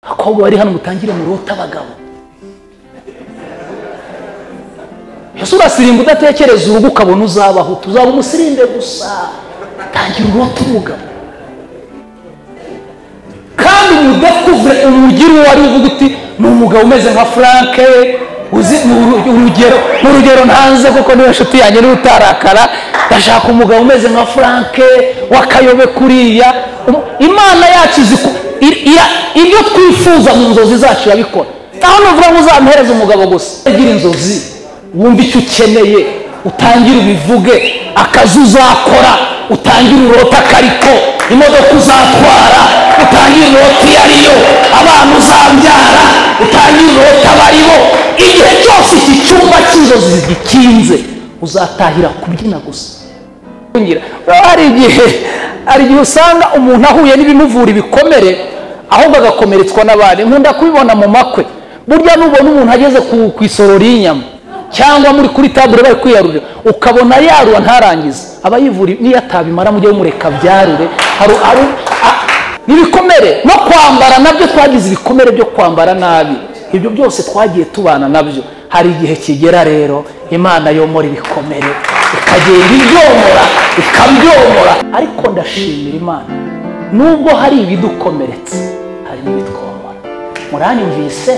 abakobwa bari hano mutangire murote abagabo ese urasirimba udatekereza urugo ukabona uzabaho tuzaba umusirimbe gusa tangira urote umugabo kandi udakuze umugira uwo ari uvuga uti ni umugabo umeze nka furanke uzi urugero mu rugero ntanze kuko niba inshuti yanjye niba utarakara ndashaka umugabo umeze nka furanke w'akayobe kuriya imana yacu izi ku- i- iya- ibyo twifuza mu nzozi zacu irabikora aho nuvuga ngo uzamuhereze umugabo gusa ugira inzozi wumve icyo ukeneye utangire ubivuge akazi uzakora utangire urote akariko imodoka uzatwara utangire inoti iyo ari yo abana uzabyara utangire inoti aba ari bo igihe cyose iki cyumba cy'inzozi zigikinze uzatahira kubyina gusa kunyira hari igihe hari igihe usanga umuntu ahuye n'ibimuvura ibikomere ahubwo agakomeretswa n'abandi nkunda kubibona mu makwe burya nubona umuntu ageze ku, ku isorori y'inyama cyangwa muri kuri tabure bari kwiyarurira ukabona yarura ntarangize aba yivura niyo atabimara mujye mumureka abyarure hari hari a- ibikomere no kwambara nabyo twagize ibikomere byo kwambara nabi ibyo byose twagiye tubana nabyo hari igihe kigera rero imana yomora ibikomere ikagenda ibyomora ikabyomora ariko ndashimira imana nubwo hari ibidukomeretse hari n'ibitwomora muranyumvise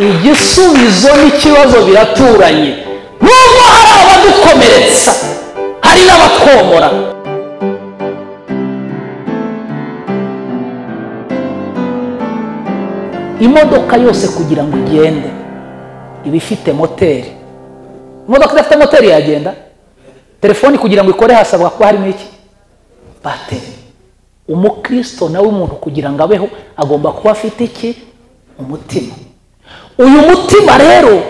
igisubizo n'ikibazo biraturanye nubwo hari abadukomeretsa hari n'abatwomora imodoka yose kugira ngo igende iba ifite moteri imodoka idafite moteri yagenda telefoni kugira ngo ikore hasabwa kuba harimo iki bateri umukristo nawe umuntu kugira ngo abeho agomba kuba afite iki umutima uyu mutima rero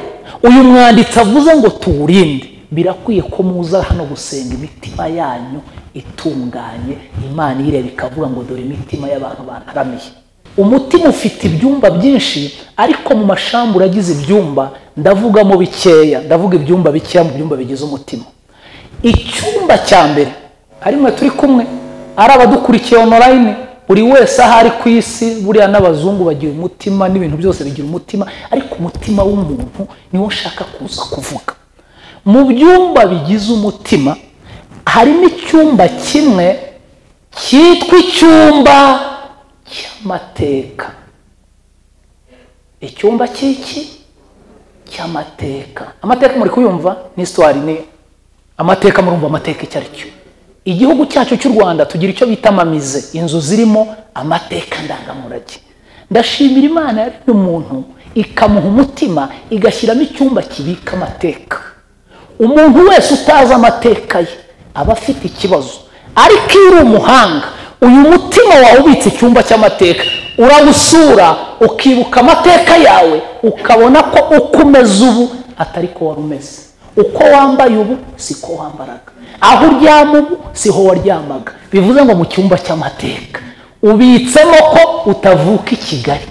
uyu mwanditsi avuze ngo tuwurinde birakwiye ko muza hano gusenga imitima yanyu itunganye imana ireba ikavuga ngo dore imitima y'abantu bantaramiye umutima ufite ibyumba byinshi ariko mu mashambura agize ibyumba ndavugamo bikeya ndavuga ibyumba bikeya mu byumba bigize umutima icyumba cya mbere ari mwe turi kumwe ari abadukurikiye onorayini buri wese aho ari ku isi buriya n'abazungu bagira umutima n'ibintu byose bigira umutima ariko umutima w'umuntu niwo nshaka kuza kuvuga mu byumba bigize umutima harimo icyumba kimwe cyitwa icyumba cy'amateka icyumba cy'iki cy'amateka amateka muri kuyumva ni histoire ni amateka murumva amateka icyo ari cyo igihugu cyacu cy'u rwanda tugira icyo bita amamize inzu zirimo amateka ndangamurage ndashimira imana yaremye umuntu ikamuha umutima igashyiramo icyumba kibika amateka umuntu wese utazi amateka ye aba afite ikibazo ariko iyo uri umuhanga uyu mutima wawe ubitse icyumba cy'amateka urawusura ukibuka amateka yawe ukabona ko uko umeze ubu atari ko wari umeze uko wambaye ubu siko wambaraga aho uryama ubu siho waryamaga bivuze ngo mu cyumba cy'amateka ubitsemo ko utavuka i kigali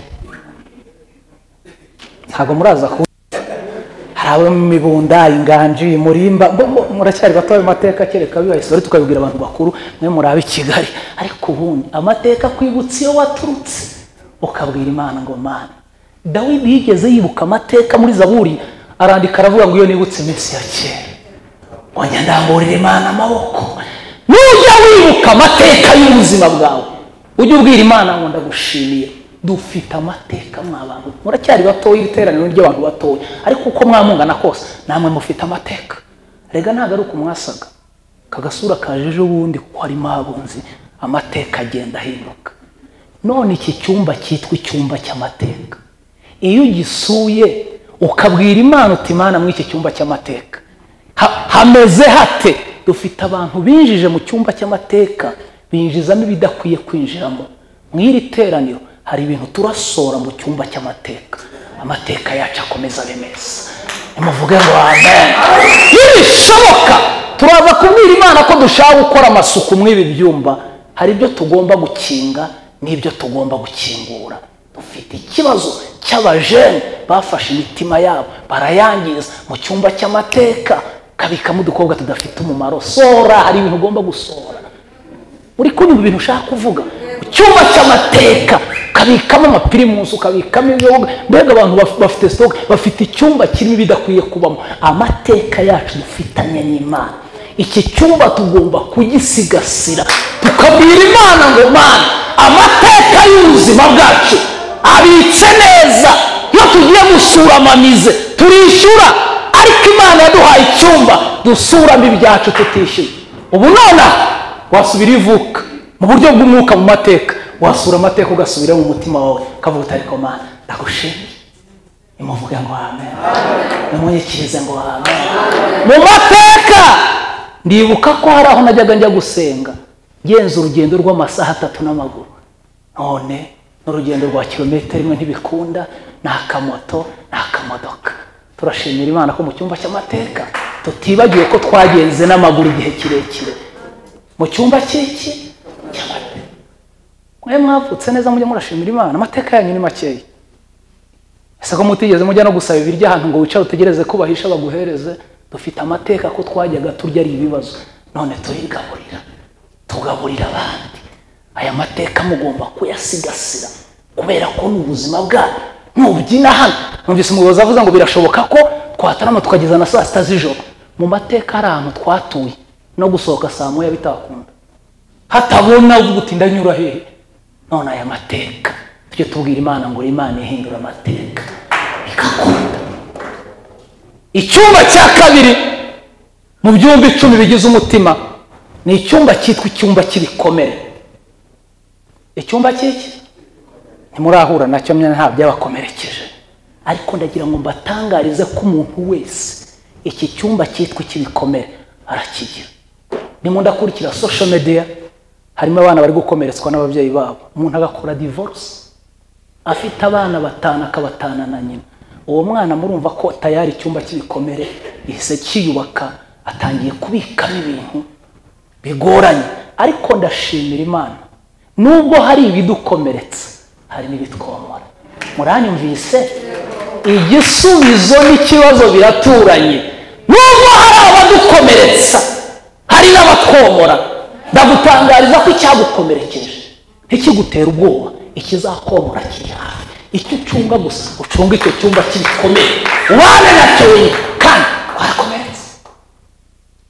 ntabwo muraza ku hari abo mu mibunda inganji murimba bo- bo- muracyari batoya mu mateka kereka bibaye sore tukabibwira abantu bakuru mwe murabe i kigali ariko ubundi amateka akwibutsa iyo waturutse ukabwira imana ngo mana dawidi yigeze yibuka amateka muri zaburi arandika aravuga ngo iyo nibutse iminsi ya kera wajya ndamburira imana amaboko nujya wibuka amateka y'ubuzima bwawe ujye ubwira imana ngo ndagushimiye dufite amateka mwabantu muracyari batoya iri teraniro ry'abantu batoya ariko uko mwamungana kose namwe mufite amateka rega ntabwo ari uko mwasaga kagasura kaje ejo bundi kuko harimo abunzi amateka agenda ahinduka none iki cyumba cyitwa icyumba cy'amateka iyo ugisuye ukabwira imana uti imana muri iki cyumba cy'amateka Ha- hameze hate dufite abantu binjije mu cyumba cy'amateka binjizamo ibidakwiye kwinjiramo mu iri teraniro hari ibintu turasora mu cyumba cy'amateka amateka yacu akomeza abe meza nimuvuge ngo amen nibishoboka turaza kubwira imana ko dushaka gukora amasuku muri ibi byumba hari ibyo tugomba gukinga n'ibyo tugomba gukingura dufite ikibazo cy'abajene bafashe imitima yabo barayangiza mu cyumba cy'amateka kabikamo udukobwa tudafite umumaro sora hari ibintu ugomba gusora uri kunyumva ibintu ushaka kuvuga mu cyumba cy'amateka ka ukabikamo amapirimusi ukabikamo ibiyoga mbega abantu baf- bafite sitoke bafite icyumba kirimo ibidakwiye kubamo amateka yacu dufitanye n'imana iki cyumba tugomba kugisigasira tukabwira imana ngo mana amateka y'ubuzima bwacu abitse neza iyo tugiye gusura amamize turishyura ariko imana yaduhaye icyumba dusuramo ibyacu tutishyura ubu nonaha wasubira ivuka mu buryo bw'umwuka mu mateka wasura amateka ugasubira mu mutima wawe ukavuga uti ariko mana ndagushimiye imuvuga ngo amen imunyikirize ngo amen mu mateka ndibuka ko hari aho najyaga njya gusenga ngenza urugendo rw'amasaha atatu n'amaguru none n'urugendo rwa kilometero imwe ntibikunda ni akamoto ni akamodoka turashimira imana ko mu cyumba cy'amateka tutibagiwe ko twagenze n'amaguru igihe kirekire mu cyumba cy'iki cy'amata mwe mwavutse neza mujye murashimira imana amateka yanyu ni makeya ese ko mutigeze mujya no gusaba ibiryo ahantu ngo wicare utegereze ko bahisha baguhereze dufite amateka ko twajyaga turya ari ibibazo none turigaburira tugaburira abandi aya mateka mugomba kuyasigasira kubera ko ni ubuzima bwanyu nubyina hano numvise umuyobozi avuze ngo birashoboka ko twatarama tukageza na saa sita z'ijoro mu mateka hari ahantu twatuye no gusohoka saa moya bitakunda hatabona uvuga uti ndanyura hehe none aya mateka tujye tubwira imana ngo imana ihindura amateka ikakunda icyumba cya kabiri mu byumba icumi bigize umutima ni icyumba cyitwa icyumba cy'ibikomere icyumba cy'iki ntimurahura nacyo mwe nta byabakomerekeje ariko ndagira ngo mbatangarize ko umuntu wese iki cyumba cyitwa icy'ibikomere arakigira ndimo ndakurikira social media harimo abana bari gukomeretswa n'ababyeyi babo umuntu agakora divorce afite abana batanu akabatana na nyina uwo mwana murumva ko tayari icyumba cy'ibikomere gihise kiyubaka atangiye kubikamo ibintu bigoranye ariko ndashimira imana nubwo hari ibidukomeretsa hari n'ibitwomora muranyumvise igisubizo n'ikibazo biraturanye nubwo hari abadukomeretsa hari n'abatwomora ndagutangariza ko icyagukomerekeje ntikigutera ubwoba ikizakomora kiri hafi icyo ucunga gusa ucunga icyo cyumba kibikomeye ubane nacyo wenyine kandi warakomeretse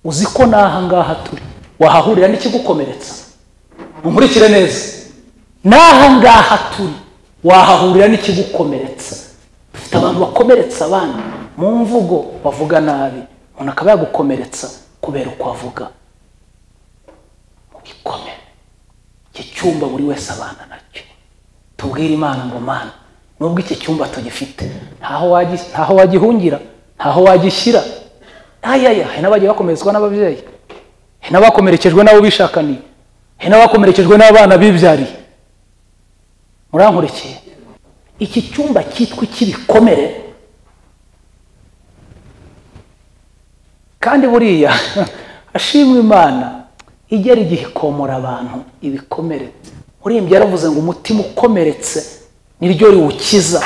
uzi ko n'aha ngaha turi wahahurira n'ikigukomeretsa nkurikire neza n'aha ngaha turi wahahurira n'ikigukomeretsa dufite abantu bakomeretsa abandi mu mvugo bavuga nabi umuntu akaba yagukomeretsa kubera uko avuga mu bikomere iki cyumba buri wese abana nacyo tubwire imana ngo mana nubwo iki cyumba tugifite ntaho wagi- ntaho wagihungira ntaho wagishyira ayaya hari n'abagiye bakomeretswa n'ababyeyi hari n'abakomerekejwe n'abo bishakaniye hari n'abakomerekejwe n'abana bibyariye murankurikiye iki cyumba cyitwa icy'ibikomere kandi buriya ashimwe imana igera igihe ikomora abantu ibikomere urimbye yaravuze ngo umutima ukomeretse niryo riwukiza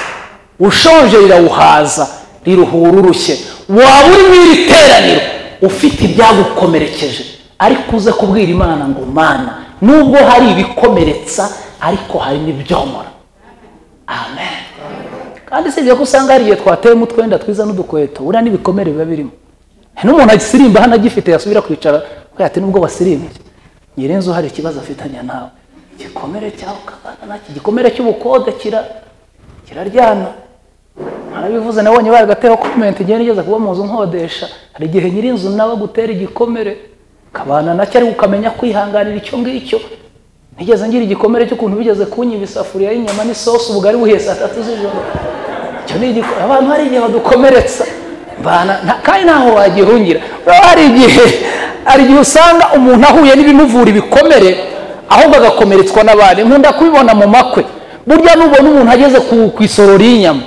ushonje rirawuhaza riruhura urushye waba uri mu iri teraniro ufite ibyagukomerekeje ariko uze kubwira imana ngo mana nubwo hari ibikomeretsa ariko hari n'ibyomora amen kandi usibye ko usanga hari igihe twateyemo utwenda twiza n'udukweto buriya n'ibikomere biba birimo hari n'umuntu agisirimba hano agifite yasubira kwicara kubera ati nubwo basirimbye nyirinzu hari ikibazo afitanye nawe igikomere cyawe ukabana nacyo igikomere cy'ubukode kira kiraryana arabivuze nabonye baragatera komenti igenda igeze kuba mu nzu nkodesha hari igihe nyirinzu nawe agutera igikomere ukabana nacyo ariko ukamenya kwihanganira icyo ngicyo ntigeze ngira igikomere cy'ukuntu bigeze kunyiba isafuriya y'inyama n'isosi ubugari buhiye saa tatu z'ijoro icyo ni igiko abantu hari igihe badukomeretsa mbana nta- kandi ntaho wagihungira Urabona hari igihe hari igihe usanga umuntu ahuye n'ibimuvura ibikomere ahubwo agakomeretswa n'abandi nkunda kubibona mu makwe burya nubona umuntu ageze ku, ku isorori y'inyama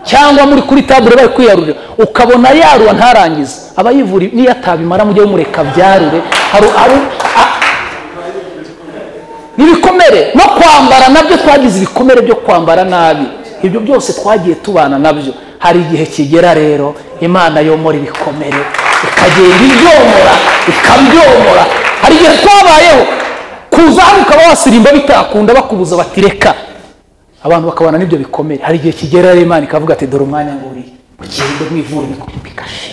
cyangwa muri kuri tabure bari kwiyarurira ukabona yarura ntarangize aba yivura niyo atabimara mujye mumureka abyarure hari hari- a- n'ibikomere no kwambara nabyo twagize ibikomere byo kwambara nabi ibyo byose twagiye tubana nabyo hari igihe kigera rero imana yomora ibikomere ikagenda ibyomora ikabyomora hari igihe twabayeho kuza hano ukaba wasirimba bitakunda bakubuza bati reka abantu bakabana n'ibyo bikomere hari igihe kigera rero imana ikavuga ati dore umwanya nguriye mugende mwivure ibikoma bikashe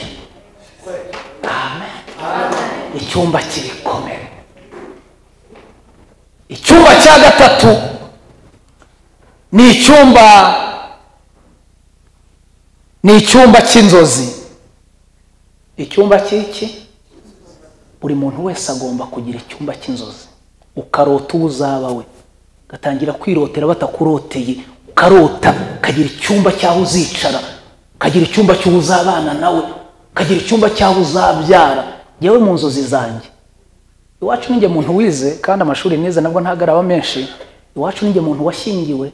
Amen. icyumba cy'ibikomere icyumba cya gatatu ni icyumba ni icyumba cy'inzozi icyumba cy'iki buri muntu wese agomba kugira icyumba cy'inzozi ukarota uwo uzaba we ugatangira kwirotera batakuroteye ukarota ukagira icyumba cy'aho uzicara ukagira icyumba cy'uwo uzabana nawe ukagira icyumba cy'aho uzabyara ngewe mu nzozi zanjye iwacu ninjye muntu wize kandi amashuri nize nabwo ntabwo araba menshi iwacu ninjye muntu washyingiwe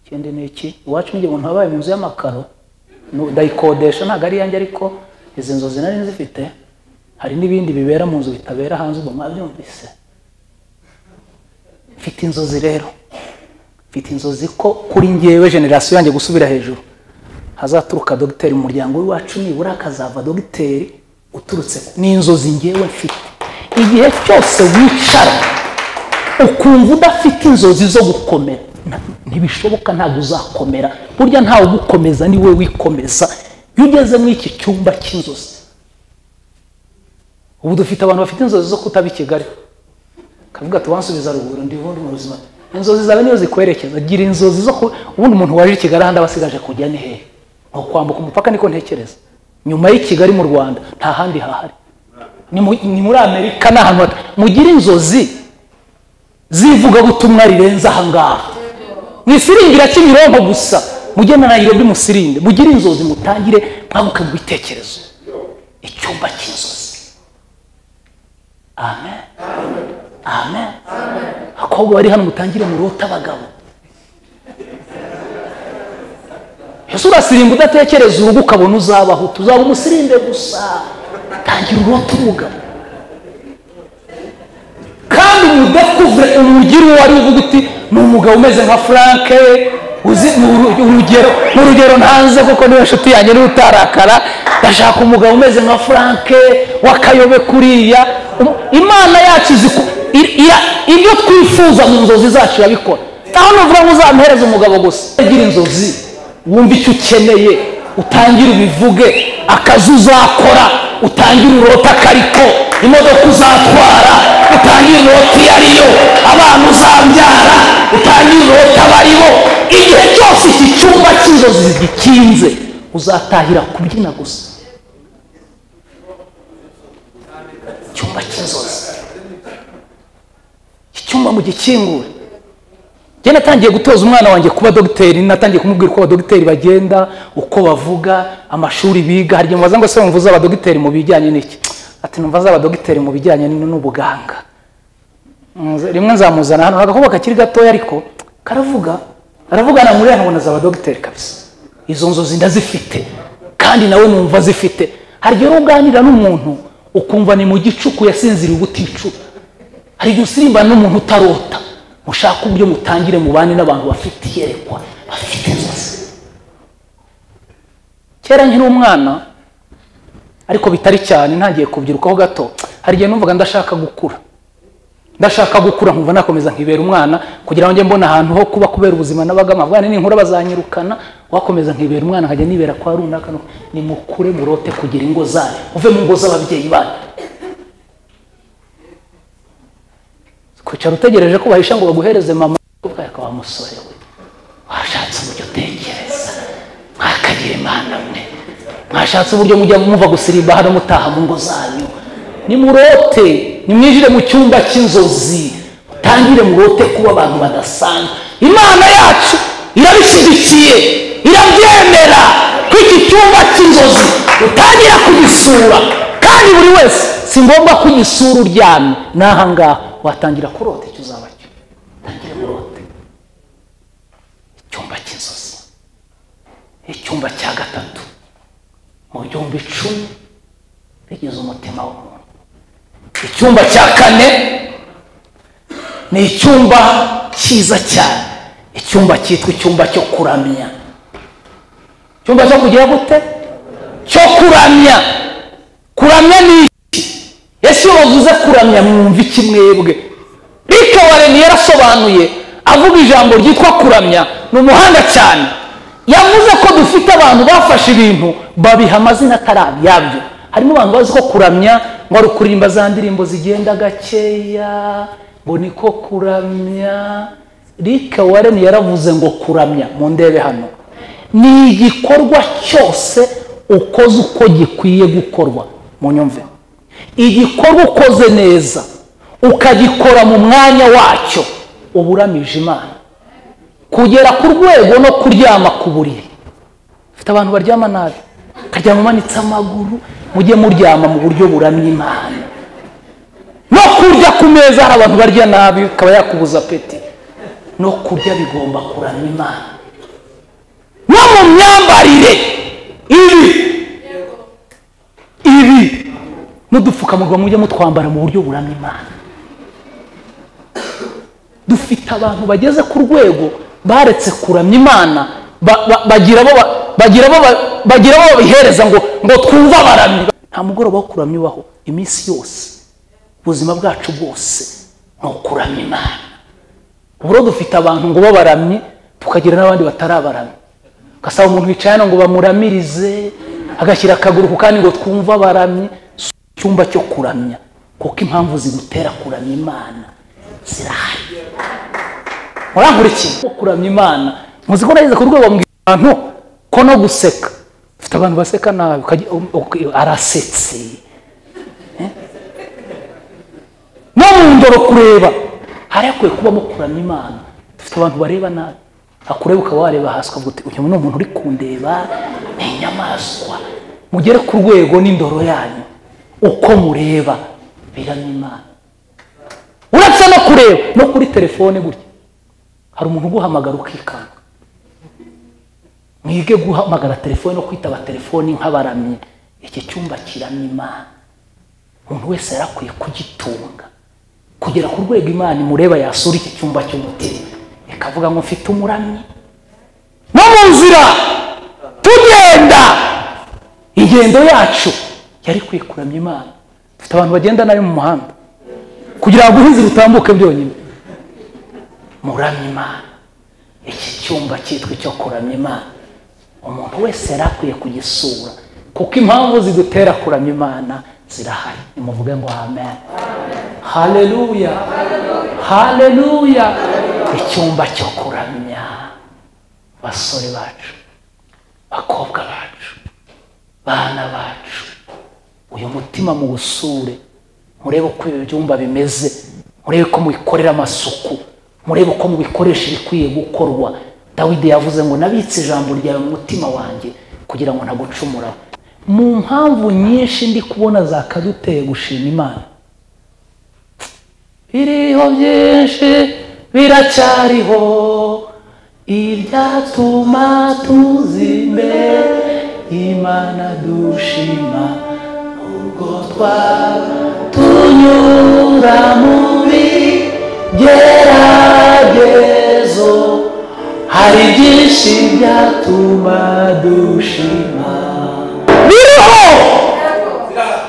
ikindi ni iki iwacu ninjye muntu wabaye mu nzu y'amakaro Nu- ndayikodesha ntabwo ari iyanjye ariko izi nzozi nari nzifite hari n'ibindi bibera mu nzu bitabera hanze ubu mwabyumvise mfite inzozi rero mfite inzozi ko kuri ngewe generasiyo yanjye gusubira hejuru hazaturuka dogiteri mu muryango w'iwacu nibura hakazava dogiteri uturutse ku- ni inzozi ngewe mfite igihe cyose wicara ukumva udafite inzozi zo gukomera na- ntibishoboka ntabwo uzakomera burya ntawe ugukomeza ni we wikomeza iyo ugeze muri iki cyumba cy'inzozi ubu dufite abantu bafite inzozi zo kutaba i kigali kavuga tubansubiza ruguru ndi ubundi mu buzima inzozi zawe niyo zikwerekeza gira inzozi zo ku ubundi umuntu waje i kigali ahandi aba asigaje kujya ni hehe ni ukwambuka umupaka niko ntekereza nyuma y'i kigali mu rwanda nta handi hahari ni mu- ni muri amerika ni ahantu hata- mugire inzozi z'ivugabutumwa rirenze ahangaha mwisiringira kimironko gusa mujye na nayirobi musirinde mugire inzozi mutangire mwaguke mu bitekerezo icyumba cy'inzozi amen amen abakobwa bari hano mutangire murota abagabo ese urasirimba udatekereza urugo ukabona uzabaho tuzaba umusirinde gusa tangira urota umugabo kandi mudakuvure umugire uwo ari we uvuga uti ni umugabo umeze nka frank uzi ni uru- urugero mu rugero ntanze kuko niwe nshuti yanjye niwe utarakara ndashaka umugabo umeze nka frank w'akayobe kuriya Um- imana yacu izi ku- i- ira- ibyo twifuza mu nzozi zacu irabikora aho nuvuga ngo uzamuhereze umugabo gusa ugira inzozi wumve icyo ukeneye utangire ubivuge akazi uzakora utangire urote akariko imodoka uzatwara utangire inoti iyo ari yo abana uzabyara utangire inoti aba ari bo igihe cyose iki cyumba cy'inzozi gikinze uzatahira kubyina gusa icyumba cy'inzozi iki cyumba mugikingure njye natangiye gutoza umwana wanjye kuba dogiteri natangiye kumubwira uko abadogiteri bagenda uko bavuga amashuri biga hari igihe mubaza ngo se wumva uzaba dogiteri mu bijyanye n'iki ati numva azaba dogiteri mu bijyanye n- n'ubuganga Nze- rimwe nzamuzana hano agakobwa kakiri gatoya ariko karavuga aravugana muri hano azaba dogiteri kabisa izo nzozi ndazifite kandi nawe numva zifite hari igihe rero uganira n'umuntu ukumva ni mu gicuku yasinziriye ubuticuku hari igihe usirimbana n'umuntu utarota mushaka uburyo mutangire mubane n'abantu bafite iyerekwa bafite inzozi kera nkiri umwana ariko bitari cyane ntangiye kubyirukaho gato hari igihe numvaga ndashaka gukura ndashaka gukura nkumva nakomeza nkibera umwana kugira ngo njye mbona ahantu ho kuba kubera ubuzima n'abagama bwana ninkura bazanyirukana wakomeza nkibera umwana nkajya nibera kwa runaka no- nimukure murote kugira ingo zanyu uve mu ngo z'ababyeyi banyu kwicara utegereje ko bahisha ngo baguhereze mama kuko yaka wa musore we washatse uburyo utekereza mwakagira imana mwe mwashatse uburyo mujya muva gusirimba hano mutaha mu ngo zanyu nimurote nimwinjire mu cyumba cy'inzozi mutangire murote kuba abantu badasanzwe imana yacu irabishyigikiye irabyemera ko iki cyumba cy'inzozi utangira kugisura kandi buri wese si ngombwa ko ugisura uryamye ni ahangaha watangira kurota icyo uzaba cyo utangire kurote icyumba cy'inzozi icyumba cya gatatu mu byumba icumi bigize umutima w'umuntu icyumba cya kane ni icyumba cyiza cyane icyumba cyitwa icyumba cyo kuramya icyumba cyo kugira gute cyo kuramya kuramya ni iki ese iyo bavuze kuramya mwumva iki mwebwe rike wareni yarasobanuye avuga ijambo ryitwa kuramya ni umuhanga cyane yavuze ko dufite abantu bafashe ibintu babiha amazina atari yabyo harimo abantu bazi ko kuramya ngo ari ukuririmba za ndirimbo zigenda gakeya ngo niko kuramya rika wareni yaravuze ngo kuramya mu ndebe hano ni igikorwa cyose ukoze uko gikwiye gukorwa mu nyumve igikorwa ukoze neza ukagikora mu mwanya wacyo uba uramije imana kugera ku rwego no kuryama ku buriri ufite abantu baryama nabi ukaryama umanitse amaguru mujye muryama mu buryo buramya imana no kurya ku meza hari abantu barya nabi ukaba yakubuza peti no kurya bigomba kuramya imana no mu myambarire ibi ibi n'udupfukamunwa mujye mutwambara mu buryo buramya imana dufite abantu bageze ku rwego baretse kuramya imana ba- ba- bagira abo ba- bagira abo ba- bagira abo babihereza ngo ngo twumve abaramyi nta mugoroba wo kuramya ubaho iminsi yose ubuzima bwacu bwose ni ukuramya imana uburo dufite abantu ngo babaramye tukagira n'abandi batarabaramye ugasaba umuntu wicaye hano ngo bamuramirize agashyira akaguru ku kandi ngo twumve abaramye Si icyumba cyo kuramya kuko impamvu zigutera kuramya imana zirahari murankurikira kuramya imana muzi ko nageze ku rwego mbwira abantu ko no guseka ufite abantu baseka nabi ukajya- u- u- arasetse Eh? no mu ndoro kureba hari hakwiye kubamo kuramya imana dufite abantu bareba nabi akureba ukaba wareba hasi ukavuga uti uyu ni umuntu uri kundeba ni inyamaswa mugere ku rwego n'indoro yanyu uko mureba biramya imana uretse no kureba no kuri telefone gutya hari umuntu uguhamagara ukikanga mwige guhamagara telefone no kwitaba telefoni nk'abaramyi iki cyumba kiramya imana umuntu wese yari akwiye kugitunga kugera ku rwego imana imureba yasura iki cyumba cy'umutima ikavuga ngo mfite umuramyi no mu nzira tugenda ingendo yacu yari ikwiye kuramya imana dufite abantu bagenda nabi mu muhanda kugira ngo ubuhinzi butambuke byonyine muramya imana iki cyumba cyitwa icyo kuramya imana umuntu wese yari akwiye kugisura kuko impamvu zidutera kuramya imana zirahari nimuvuge ngo amen haleluya haleluya icyumba cyo kuramya basore bacu bakobwa bacu bana bacu uyu mutima muwusure murebe uko ibi byumba bimeze murebe ko mubikorera amasuku murebe uko mubikoresha ibikwiye gukorwa dawidi yavuze ngo nabitse ijambo ryawe mu mutima wanjye kugira ngo ntagucumuraho mu mpamvu nyinshi ndi kubona zakaduteye gushima imana biriho byinshi biracyariho ibyatuma tuza imbere imana dushima ubwo twaba tunyura mu bigeragezo hari byinshi byatuma dushima biriho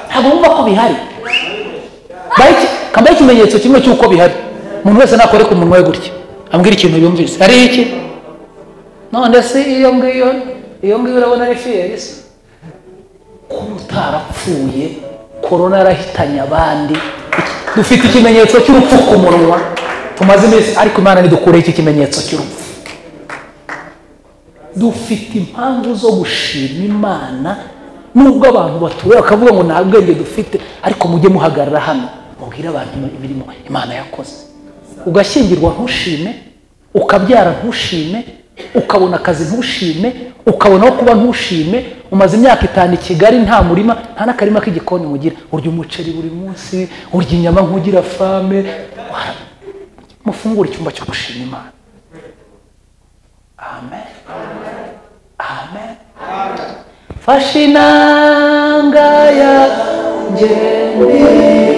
ntabwo wumva ko bihari Baiki- kambaye ikimenyetso kimwe cy'uko bihari umuntu wese nakore ku munwa we gutya ambwira ikintu yumvise ari iki none se iyo ngiyo iyo ngiyo urabona ari fiyeri se kuba utarapfuye korona yarahitanye abandi dufite ikimenyetso cy'urupfu ku munwa tumaze iminsi ariko imana nidukure iki kimenyetso cy'urupfu dufite impamvu zo gushima imana nubwo abantu batureba bakavuga ngo nta bwenge dufite ariko mujye muhagarara hano mubwire abantu imirimo imana yakoze ugashyingirwa ntushime ukabyara ntushime ukabona akazi ntushime ukabona aho kuba ntushime umaze imyaka itanu i kigali nta murima nta n'akarima k'igikoni mugira urya umuceri buri munsi urya inyama nk'ugira fame Wara- mufungure icyumba cyo gushima imana amen amen fasha inanga yanjye